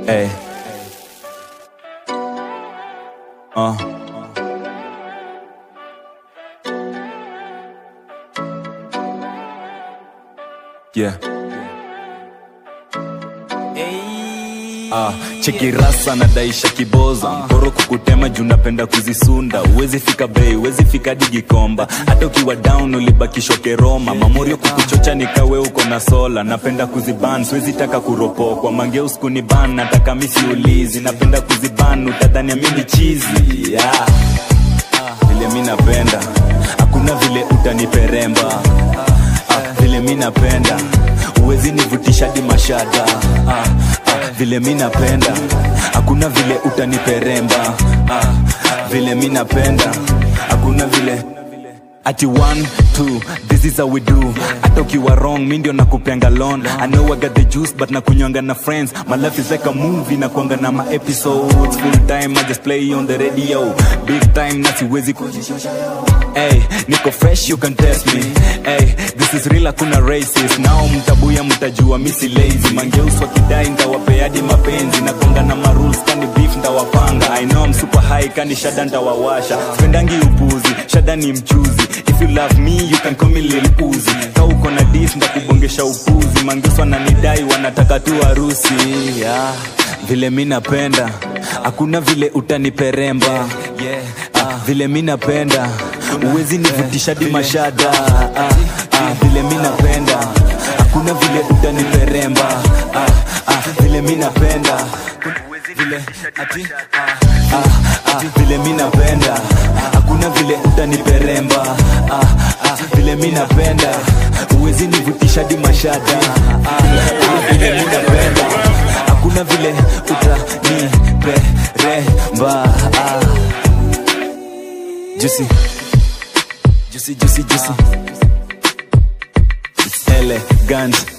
Hey. Uh. Yeah. Ah, cheki rasa nadaisha kiboza mporo kukutema juu napenda kuzisunda uwezi fika bei uwezi fika digikomba hata ukiwa down ulibakishwa keroma mamorio kukuchocha nikawe uko na sola napenda kuziban siwezi taka kuropokwa mangeus kuniban nataka misiulizi napenda kuziban utadhani amini chizi yeah. vile mi napenda hakuna vile utaniperemba ah, vile mi napenda uwezi nivutisha di mashada ah, ah, vile mi napenda hakuna vile utaniperemba ah, vile mi napenda hakuna vile ati one two this is how we do hata ukiwa wrong mi ndio nakupenga lon i know i got the juice but nakunywanga na friends my life is like a movie nakuanga na ma episodes full time i just play on the radio big time na siwezi kujishusha Hey, niko fresh you can test me hey, this is real hakuna racist nao mtabuya mtajua misi lazy mangeus wakidai ntawapeadi mapenzi nakonga na marules kani beef ntawapanga i know I'm super high kani shada ntawawasha spendangi upuzi shada ni mchuzi if you love me you can call me lil uzi ka uko na dis ndakubongesha upuzi mangeus wananidai wanataka tu harusi yeah. vile mi napenda hakuna vile utaniperemba yeah. Ah, vile mi napenda uwezi nivutisha di mashada ah, ah, vile mi napenda hakuna vile utaniperemba ah, ah, vile mi napenda vile ati ah, ah, ah, vile mi napenda hakuna vile utaniperemba ah, ah, vile mi napenda uwezi nivutisha di mashada ah, ah, vile mi napenda hakuna vile utaniperemba ah. Juicy, juicy, juicy, juicy. It's elegant.